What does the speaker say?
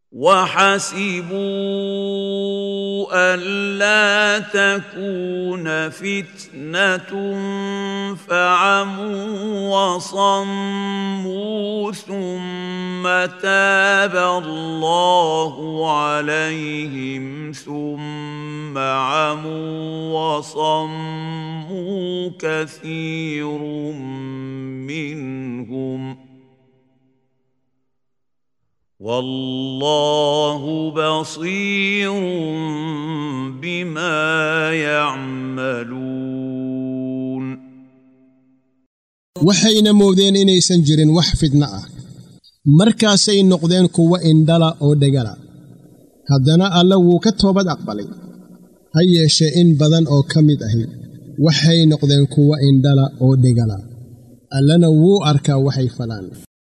وحسبوا ألا تكون فتنة فعموا وصموا ثم تاب الله عليهم ثم عموا وصموا كثير منهم ۖ والله بصير بما يعملون waxayna moodeen inaysan jirin wax fidno ah markaasay noqdeen kuwo indhala oo dhegala haddana alle wuu ka toobad aqbalay ha yeeshee in badan oo ka mid ahi waxay noqdeen kuwo indhala oo dhegala allana wuu arkaa waxay falaan